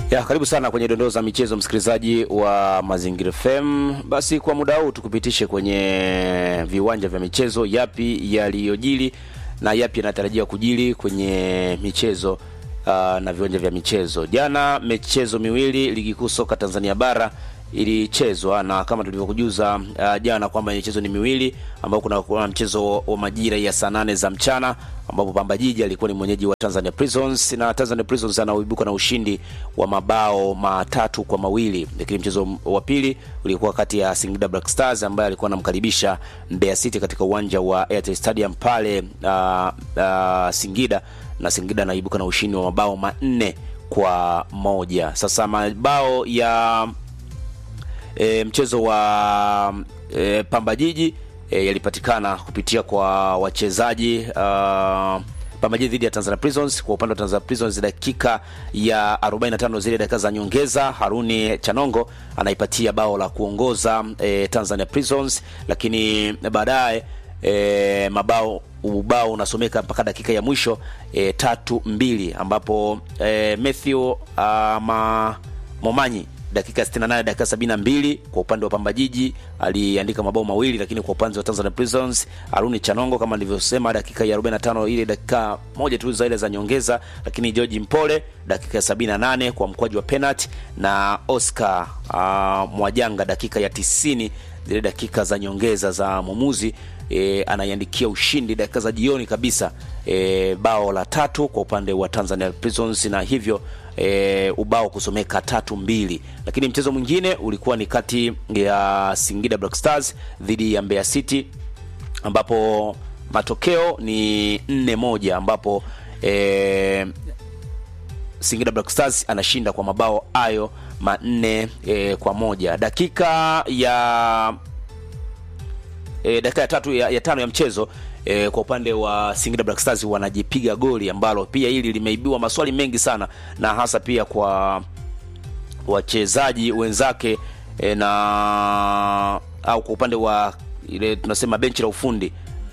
Ya, karibu sana kwenye dondoo za michezo msikilizaji wa Mazingira FM. Basi kwa muda huu tukupitishe kwenye viwanja vya michezo, yapi yaliyojili na yapi yanatarajiwa kujili kwenye michezo uh, na viwanja vya michezo. Jana michezo miwili ligi kuu soka Tanzania bara ilichezwa na kama tulivyokujuza uh, jana kwamba michezo ni miwili ambao kuna, kuna mchezo wa majira ya saa nane za mchana ambapo Pamba Jiji alikuwa ni mwenyeji wa Tanzania Prisons na Tanzania Prisons anaoibuka na ushindi wa mabao matatu kwa mawili. Lakini mchezo wa pili ulikuwa kati ya Singida Black Stars ambaye alikuwa anamkaribisha Mbeya City katika uwanja wa Airtel Stadium pale uh, uh, Singida na Singida anaibuka na ushindi wa mabao manne kwa moja. Sasa mabao ya e, mchezo wa e, Pamba Jiji e, yalipatikana kupitia kwa wachezaji uh, Pamba Jiji dhidi ya Tanzania Prisons. Kwa upande wa Tanzania Prisons, dakika ya 45 zile dakika za nyongeza, Haruni Chanongo anaipatia bao la kuongoza e, Tanzania Prisons, lakini baadaye e, mabao ubao unasomeka mpaka dakika ya mwisho e, tatu mbili ambapo e, Matthew uh, ma, Momanyi dakika 68 dakika 72 kwa upande wa Pamba Jiji aliandika mabao mawili, lakini kwa upande wa Tanzania Prisons Aruni Chanongo kama nilivyosema, dakika ya 45 ile dakika moja tu za ile za nyongeza, lakini George Mpole dakika ya 78 kwa mkwaju wa penalty na Oscar uh, Mwajanga dakika ya 90 zile dakika za nyongeza za mwamuzi e, anaiandikia ushindi dakika za jioni kabisa e, bao la tatu kwa upande wa Tanzania Prisons na hivyo e, ubao kusomeka tatu mbili. Lakini mchezo mwingine ulikuwa ni kati ya Singida Black Stars dhidi ya Mbeya City ambapo matokeo ni nne moja ambapo e, Singida Black Stars anashinda kwa mabao hayo manne e, kwa moja. Dakika ya e, dakika ya tatu ya, ya tano ya mchezo e, kwa upande wa Singida Black Stars wanajipiga goli ambalo pia hili limeibiwa maswali mengi sana na hasa pia kwa wachezaji wenzake e, na au kwa upande wa ile tunasema benchi la ufundi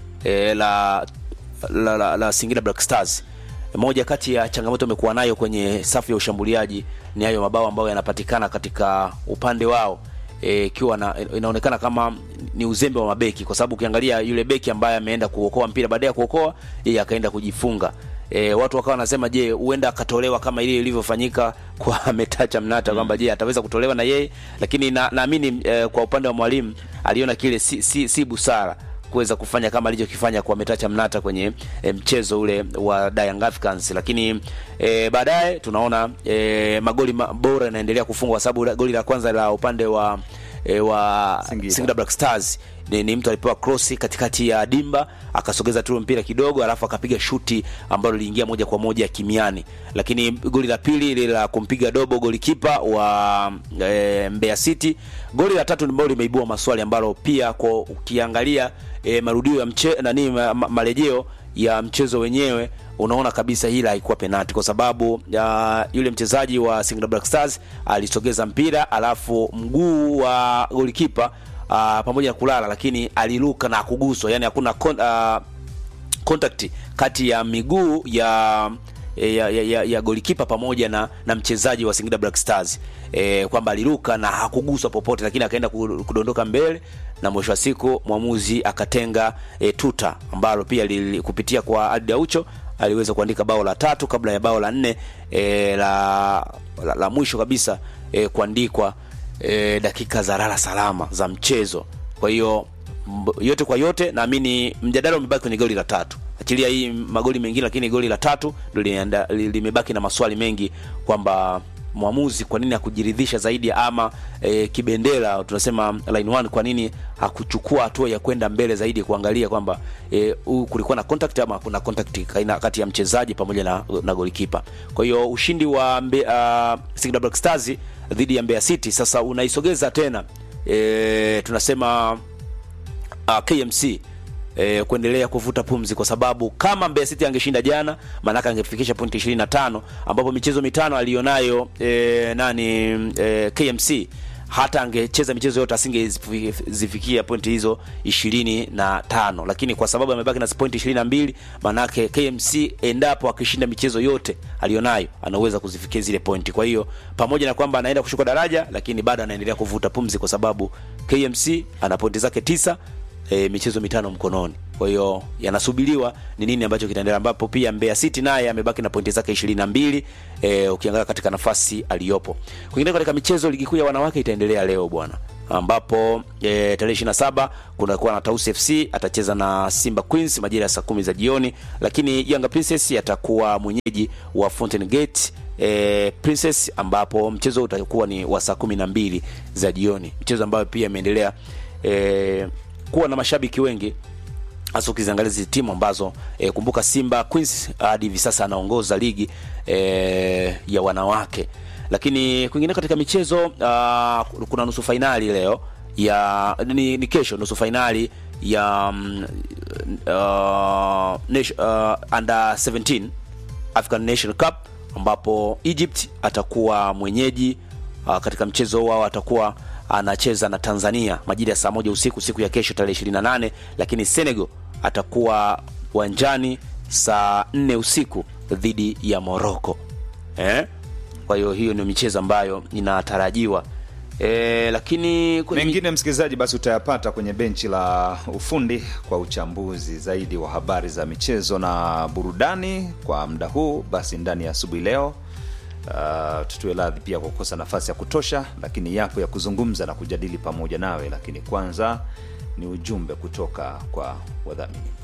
e, la, la, la, la Singida Black Stars moja kati ya changamoto amekuwa nayo kwenye safu ya ushambuliaji ni hayo mabao ambayo yanapatikana katika upande wao ikiwa e, inaonekana kama ni uzembe wa mabeki, kwa sababu ukiangalia yule beki ambaye ameenda kuokoa mpira, baada ya kuokoa yeye akaenda kujifunga. E, watu wakawa wanasema je, huenda akatolewa kama ile ilivyofanyika kwa Metacha Mnata kwamba je ataweza kutolewa na yeye, lakini naamini na e, kwa upande wa mwalimu aliona kile si, si, si busara kuweza kufanya kama alichokifanya kwa Metacha Mnata kwenye e, mchezo ule wa Young Africans, lakini e, baadaye tunaona e, magoli bora yanaendelea kufungwa, kwa sababu goli la kwanza la upande wa e, wa Singida, Singida Black Stars ni, ni mtu alipewa cross katikati ya dimba akasogeza tu mpira kidogo, alafu akapiga shuti ambalo liliingia moja kwa moja kimiani. Lakini goli la pili ile la kumpiga dobo golikipa wa e, Mbeya City. Goli la tatu ambalo limeibua maswali ambalo pia kwa ukiangalia e, marudio ya mche, nani ma, ma, marejeo ya mchezo wenyewe unaona kabisa hila haikuwa penalti kwa sababu uh, yule mchezaji wa Singida Black Stars alisogeza mpira alafu mguu wa golikipa uh, pamoja na kulala, lakini aliruka na kuguswa, yani hakuna kon, uh, contact kati ya miguu ya ya, ya, ya, ya golikipa pamoja na, na mchezaji wa Singida Black Stars e, kwamba aliruka na hakuguswa popote, lakini akaenda kudondoka mbele na mwisho wa siku mwamuzi akatenga e, tuta ambalo pia li, kupitia kwa Adi Aucho aliweza kuandika bao la tatu kabla ya bao la nne e, la, la, la mwisho kabisa e, kuandikwa e, dakika za lala salama za mchezo. Kwa hiyo yote kwa yote, naamini mjadala umebaki kwenye goli la tatu, achilia hii magoli mengine, lakini goli la tatu ndio limebaki na maswali mengi kwamba mwamuzi kwa nini hakujiridhisha zaidi ama e, kibendera tunasema line one, kwa nini hakuchukua hatua ya kwenda mbele zaidi kuangalia kwamba e, kulikuwa na contact ama kuna contact kati ya mchezaji pamoja na, na golikipa. Kwa hiyo ushindi wa mbe, uh, Singida Black Stars dhidi ya Mbeya City sasa unaisogeza tena e, tunasema uh, KMC E, kuendelea kuvuta pumzi kwa sababu kama Mbeya City angeshinda jana, maanake angefikisha pointi 25 ambapo michezo mitano alionayo e, nani e, KMC hata angecheza michezo yote asingezifikia pointi hizo ishirini na tano lakini kwa sababu amebaki na pointi ishirini na mbili maanake KMC endapo akishinda michezo yote aliyonayo anaweza kuzifikia zile pointi. Kwa hiyo pamoja na kwamba anaenda kushuka daraja, lakini bado anaendelea kuvuta pumzi kwa sababu KMC ana pointi zake tisa e, michezo mitano mkononi. Kwa hiyo yanasubiriwa ni nini ambacho kitaendelea, ambapo pia Mbeya City naye amebaki na pointi zake ishirini na mbili e, ukiangalia katika nafasi aliyopo. Kwingine katika michezo, ligi kuu ya wanawake itaendelea leo bwana, ambapo e, tarehe 27 kunakuwa na Tausi FC atacheza na Simba Queens majira ya saa kumi za jioni, lakini Yanga Princess atakuwa mwenyeji wa Fountain Gate e, Princess ambapo mchezo utakuwa ni wa saa kumi na mbili za jioni, mchezo ambayo pia imeendelea e, kuwa na mashabiki wengi hasa ukiziangalia hizi timu ambazo e, kumbuka Simba Queens hadi hivi sasa anaongoza ligi e, ya wanawake. Lakini kwingine katika michezo uh, kuna nusu fainali leo ya ni, ni kesho nusu fainali ya um, uh, nation, uh, under 17 African Nation Cup ambapo Egypt atakuwa mwenyeji uh, katika mchezo wao atakuwa anacheza na Tanzania majira ya saa moja usiku siku ya kesho tarehe 28, lakini Senegal atakuwa uwanjani saa nne usiku dhidi ya Morocco eh? Kwa hiyo hiyo ni michezo ambayo inatarajiwa e, lakini kwenye- mengine msikilizaji basi utayapata kwenye benchi la ufundi kwa uchambuzi zaidi wa habari za michezo na burudani kwa muda huu basi ndani ya asubuhi leo uh, tutue radhi pia kwa kukosa nafasi ya kutosha lakini yapo ya kuzungumza na kujadili pamoja nawe lakini kwanza ni ujumbe kutoka kwa wadhamini